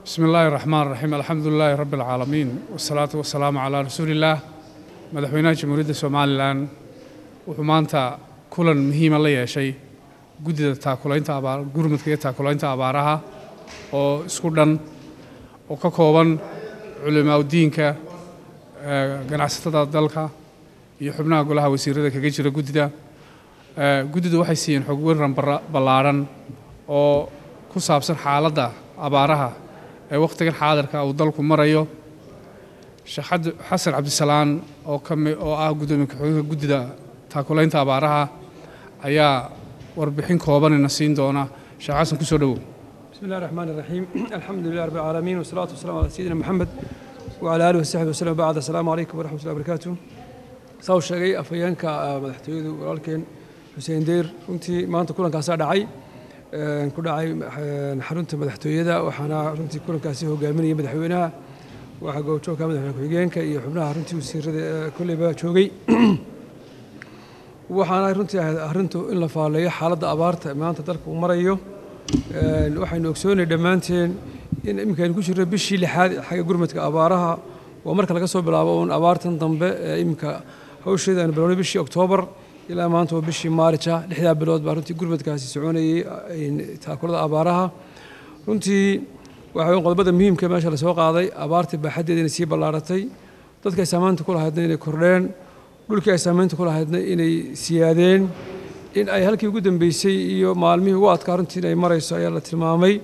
bismi illaahi raxmaan raxiim alxamdu lilaahi rabbi alcaalamiin wasalaatu wasalaamu calaa rasuuliillaah madaxweynaha jamhuuriyadda somalilan wuxuu maanta kulan muhiima la yeeshay guddida taakulaynta abaar gurmudka iyo taakulaynta abaaraha oo isku dhan oo ka kooban culimaaudiinka ganacsatada dalka iyo xubnaha golaha wasiirada kaga jira guddida guddidu waxay siiyeen xog waran ballaadhan oo ku saabsan xaaladda abaaraha ee wakhtigan xaadirka uu dalku marayo sheekh xasan cabdisalaan oo kami oo ah guddoomiye ku-xigeenka guddida taakulaynta abaaraha ayaa warbixin koobanina siin doona sheekh xasan ku soo dhowow بسم الله الرحمن الرحيم الحمد لله رب العالمين والصلاة والسلام على سيدنا محمد وعلى آله وصحبه وسلم بعد السلام عليكم ورحمة الله وبركاته saw sheegay afhayeenka madaxtooyadu walaalkeen xuseen deyr runtii maanta kulankaasaa dhacay ku dhacay xarunta madaxtooyada waxaana runtii kulankaasi hogaaminaya madaxweynaha waxaa goobjoogka madaxweyne ku-xigeenka iyo xubnaha runtii wasiirada kolleyba joogay waxaana runtii ahayd arrintu in la faaleeyo xaaladda abaarta maanta dalka uu marayo waxaynu ogsoonay dhammaanteen in iminkaynu ku jirno bishii lixaad xagga gurmadka abaaraha waa marka laga soo bilaabo uun abaartan dambe ee iminka hawsheeda aynu bilownay bishii oktoobar ilaa maanta waa bishii maarija lixdaa bilood baa runtii gurmadkaasi soconayey taakulada abaaraha runtii waxa weyn qodobada muhiimka meesha lasoo qaaday abaarta baaxaddeeda inay sii ballaaratay dadka ay saamaynta ku lahaydna inay kordheen dhulkii ay saamaynta ku lahaydna inay siyaadeen in ay halkii ugu dambeysay iyo maalmihii ugu adkaa runtii inay marayso ayaa la tilmaamay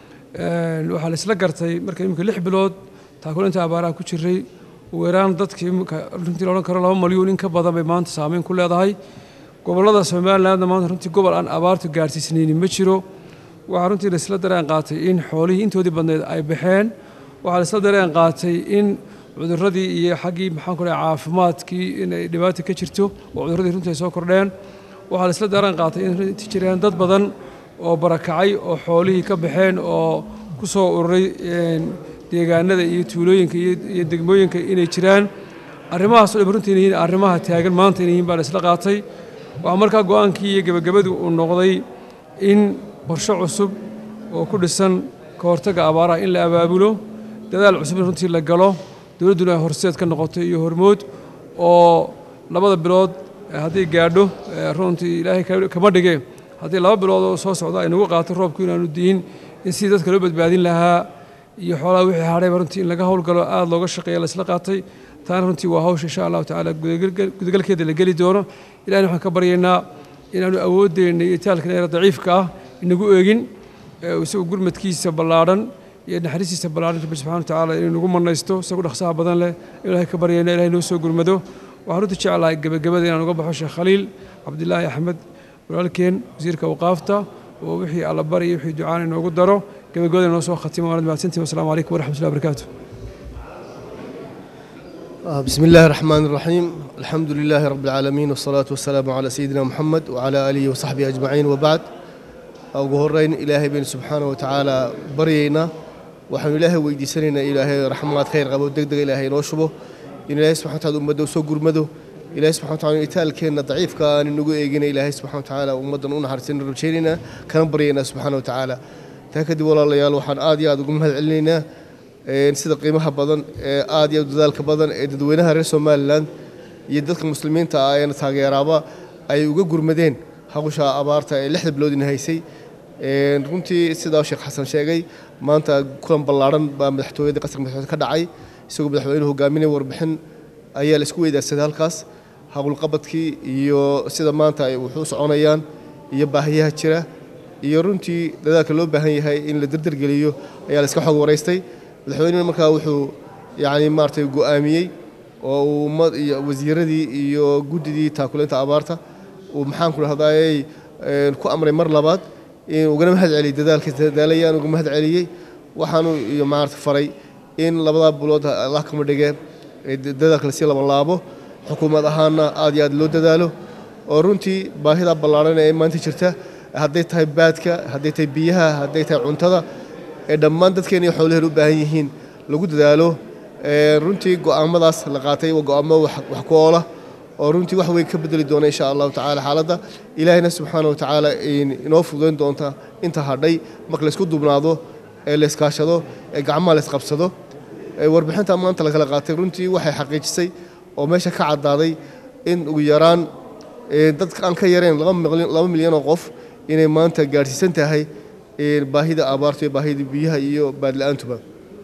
waxaa la isla gartay marka iminka lix bilood taakulinta abaaraha ku jiray weeraan dadkii runtii la odhan karo laba malyuun in ka badan bay maanta saameyn ku leedahay gobollada somalilandna maanta runtii gobol aan abaartu gaarsiisnaynin ma jiro waxaa runtii la isla dareen qaatay in xoolihii intoodii badneed ay baxeen waxaa la isla dareen qaatay in cuduradii iyo xaggii maxaan ku dhahay caafimaadkii inay dhibaata ka jirto oo cuduradii runtii ay soo kordheen waxaa la isla dareen qaatay in runtii jireen dad badan oo barakacay oo xoolihii ka baxeen oo ku soo ururay deegaanada iyo tuulooyinka iyo degmooyinka inay jiraan arrimahaas o dhan runtii inay yihiin arrimaha taagan maanta inay yihiin baa la isla qaatay waxaa markaa go-aankii iyo gebagabadu uu noqday in qorshe cusub oo ku dhisan ka hortagga abaaraha in la abaabulo dadaal cusub in runtii la galo dowladduna ay horseed ka noqoto iyo hormood oo labada bilood hadday gaadho runtii ilaahay kama dhige haddii laba bilood oo soo socda ay nagu qaato roobku inaanu diin in sidii dadka loo badbaadin lahaa iyo xoolaha wixii hadhayba runtii in laga howlgalo aada looga shaqeeya la isla qaatay taana runtii waa hawsha insha allahu tacaala gudagalkeeda la geli doono ilahina waxaan ka baryaynaa inaanu awoodeenna iyo taalkan eera daciifka ah inagu eegin isagu gurmadkiisa ballaadhan iyo naxariistiisa ballaadhan rabbi subxana wa tacaala inuu nagu manaysto isagu dhaqsaha badan leh ilahay ka baryayna ilahay noo soo gurmado waxaan runtii jeclahay gebagabada inaan uga baxo sheekh khaliil cabdilaahi axmed walaalkeen wasiirka awqaafta oo wixii alla bari iyo wixii ducaan inoogu daro gebagabada inoo soo khatimo waanad mahadsantihin wasalaamu calaykum waraxmat ullahi barakaatu بسم الله الرحمن الرحيم الحمد لله رب العالمين والصلاة والسلام على سيدنا محمد وعلى آله وصحبه أجمعين وبعد ugu horeyn ilaahay baynu subxaana wa tacaala baryaynaa waxaanu ilaahay weydiisanaynaa ilaahay raxmaad khayr qabo degdega ilaahay inoo shubo in ilaahay subxana wataala ummadda usoo gurmado ilaahay subxana wataala itaalkeenna daciifka aan inagu eegina ilaahay subxana watacaala ummaddan u naxariisana rabjaynaynaa kana baryaynaa subxaana wa tacaala taa kadib walaalayaal waxaan aad iyo aad ugu mahad celinaynaa sida qiimaha badan ee aad iyo dadaalka badan ee dadweynaha reer somalilan iyo dadka muslimiinta ah eena taageeraaba ay uga gurmadeen hawsha abaarta ee lixda biloodina haysay runtii sidaa sheekh xasan sheegay maanta kulan ballaadhan baa madaxtooyada qasriga madaxtooyada ka dhacay isagoo madaxweynuhu hogaaminaya warbixin ayaa la isku weydaarsaday halkaas howlqabadkii iyo sida maanta ay wuxuu soconayaan iyo baahiyaha jira iyo runtii dadaalka loo baahan yahay in la dardargeliyo ayaa la iska xog waraystay madaxweynuhu markaa wuxuu yacni maaragtay go'aamiyey oo uu ummad iyo wasiiradii iyo guddidii taakulaynta abaarta uu maxaan ku dhahdaayey ku amray mar labaad in ugana mahad celiyey dadaalka dadaalayaan uga mahad celiyey waxaanu iyo maaragta faray in labadaa bilood allah kama dhige dadaalka lasii labanlaabo xukuumad ahaanna aad iyo aad loo dadaalo oo runtii baahida ballaadhan ee maanta jirta hadday tahay baadka hadday tahay biyaha hadday tahay cuntada ee dhammaan dadkeena iyo xoolaheen u baahan yihiin lagu dadaalo runtii go'aamadaas la qaatay waa go'aamo wax ku oola oo runtii wax weyn ka bedeli doona insha allahu tacaala xaaladda ilaahayna subxaana wa tacaala inoo fududayn doonta inta hadhay marka laysku dubnaado ee la iskaashado ee gacmaha la isqabsado warbixinta maanta la kala qaatay runtii waxay xaqiijisay oo meesha ka caddaaday in ugu yaraan dadka aan ka yareen laba milyan oo qof inay maanta gaadhsiisan tahay baahida abaarta iyo baahida biyaha iyo baadla-aantuba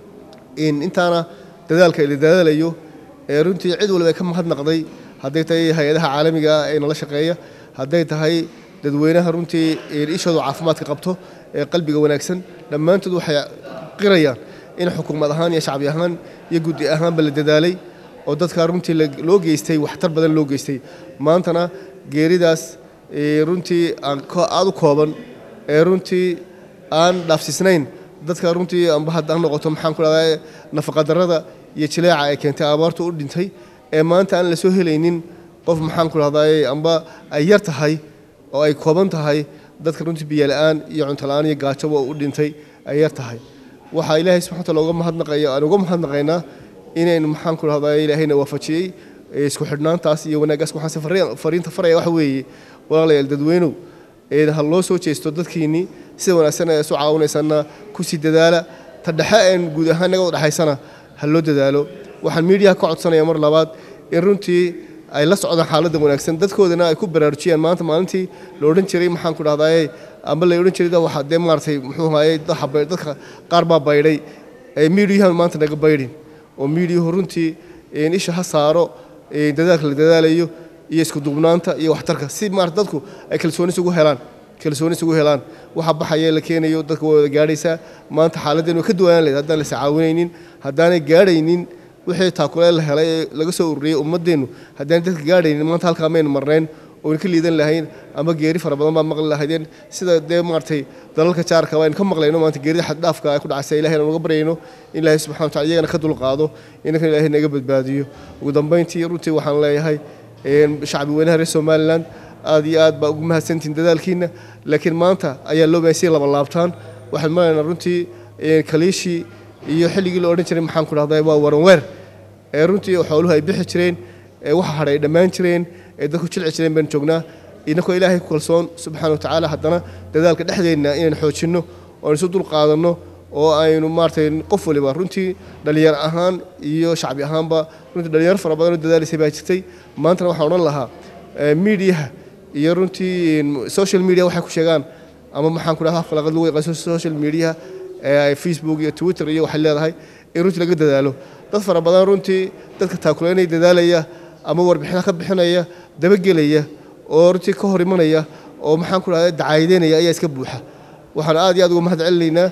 intaana dadaalka la dadaalayo runtii cid walba ka mahadnaqday hadday tahay hay-adaha caalamiga ah ee nala shaqeeya hadday tahay dadweynaha runtii ishoodu caafimaadka qabto ee qalbiga wanaagsan dhammaantood waxay qirayaan in xukuumad ahaan iyo shacbi ahaan iyo guddi ahaanba la dadaalay oo dadka runtii loo geystay waxtar badan loo geystay maantana geeridaas runtii aada u kooban ee runtii aan dhaafsiisnayn dadka runtii amba hadda ha noqoto maxaan ku dhahdaa nafaqadarrada iyo jileeca ay keentay abaartu u dhintay ee maanta aan la soo helaynin qof maxaan ku dhahdaa amba ay yar tahay oo ay kooban tahay dadka runtii biyola-aan iyo cuntola-aan iyo gaajoba u dhintay ay yar tahay waxaa ilaahay subxana wataala uga mahadnaqaya aan uga mahadnaqaynaa inaynu maxaan ku dhahdaa ilaahayna waafajiyey isku xidhnaantaas iyo wanaaggaas waxaanse fariinta faraya waxa weeye walaalayaal dadweynow ha loo soo jeesto dadkiinnii sida wanaagsan ee isu caawinaysanna kusii dadaala ta dhexe een guud ahaan naga udhexaysana ha loo dadaalo waxaan miidiyaha ka codsanaya mar labaad in runtii ay la socdaan xaaladda wanaagsan dadkoodana ay ku baraarujiyaan maanta maalintii la odhan jiray maxaan ku dhahdaye amba la odhan jiray waxa dee maaragtay muxuu ahaye dadka qaar baa baydhay miidiyahan maanta naga baydhin oo miidiyuhu runtii isha ha saaro dadaalka la dadaalayo iyo isku duubnaanta iyo waxtarka si maarata dadku ay kalsooni isugu helaan kalsooni isugu helaan waxa baxaya la keenayo dadka waa wada gaadhaysaa maanta xaaladdeenu ka duwanaan lahayd haddaan la iscaawinaynin haddaanay gaadhaynin wixii taakule la helay ee laga soo ururiyey ummaddeennu haddaanay dadka gaadhaynin maanta halkaa maynu marnayn oynu ka liidan lahayn ama geeri fara badan baa maqli lahaydeen sida dee maaragtay dalalka jaarka aynu ka maqlayno maanta geerida xaddhaafka ay ku dhacaysa ilahay aan uga baryayno in ilaahay subxana wa tacala iyagana ka dulqaado inankan ilahay naga badbaadiyo ugu dambayntii runtii waxaan leeyahay shacbi weynaha reer somalilan aad iyo aad baa ugu mahadsantihin dadaalkiina laakiin maanta ayaa loo bahan si laba laabtaan waxaan maraynaa runtii kaliishii iyo xilligii la odhan jiray maxaan ku dhahday waa waranweer ee runtii xooluhu ay bixi jireen ee waxa hadhay ay dhammaan jireen ee dadku jilci jireen baynu joognaa inakoo ilaahay ku kalsoon subxaana wa tacaala haddana dadaalka dhexdeenna inaynu xoojinno oo isu dul qaadanno oo aynu maaragtay qof waliba runtii dhalinyar ahaan iyo shacbi ahaanba runtii dhalinyaro fara badan oo dadaalaysay baa jirtay maantana waxaan odhan lahaa miidiyaha iyo runtii social media waxay ku sheegaan ama maxaan ku dhahaa falaqad lagu yaqaan social media ee facebook iyo twitter iyo waxay leedahay in runtii laga dadaalo dad fara badan runtii dadka taakuleynaya dadaalaya ama warbixinaha ka bixinaya dabagelaya oo runtii ka hor imanaya oo maxaan ku dhahdaa dacaayadeynaya ayaa iska buuxa waxaan aad iyo aad uga mahad celinaynaa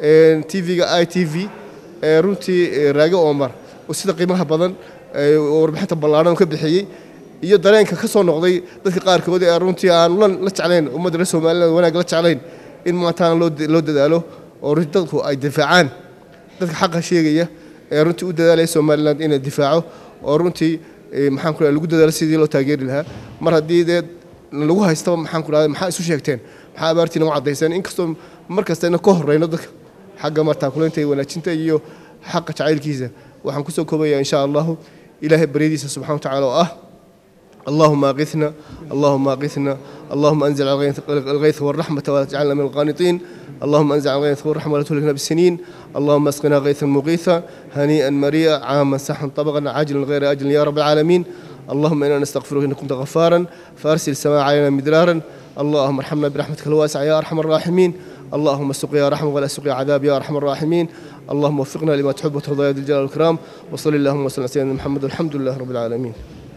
tv-ga i t v ee runtii raage omar oo sida qiimaha badan warbixinta ballaadhan ka bixiyey iyo dareenka ka soo noqday dadka qaarkood ee runtii aan la jeclayn ummadda reer somaliland wanaag la jeclayn in maantaan loo dadaalo oo runtii dadku ay difaacaan dadka xaqa sheegaya ee runtii u dadaalaya somaliland inay difaaco oo runtii maxaan ku lagu dadaalo sidii loo taageeri lahaa mar haddii dee lagu haystaba maxaan ku dhahday maxaa isu sheegteen maxaa abaartiina u caddayseen inkastoo mar kasta ina ka horreyno dadka xagga martaakuleynta iyo wanaajinta iyo xaqa jacaylkiisa waxaan kusoo koobayaa insha allahu ilaahay baryadiisa subxana wa tacaala oo ah اللهم اغثنا اللهم اغثنا اللهم انزل الغيث والرحمه ولا تجعلنا من القانطين اللهم انزل الغيث والرحمه ولا تهلكنا بالسنين اللهم اسقنا غيثا مغيثا هنيئا مريئا عاما سحا طبقا عاجلا غير اجل يا رب العالمين اللهم انا نستغفرك انك كنت غفارا فارسل السماء علينا مدرارا اللهم ارحمنا برحمتك الواسعه يا ارحم الراحمين اللهم سقيا رحمه ولا سقيا عذاب يا ارحم الراحمين اللهم وفقنا لما تحب وترضى يا ذي الجلال والاكرام وصل اللهم وسلم على سيدنا محمد والحمد لله رب العالمين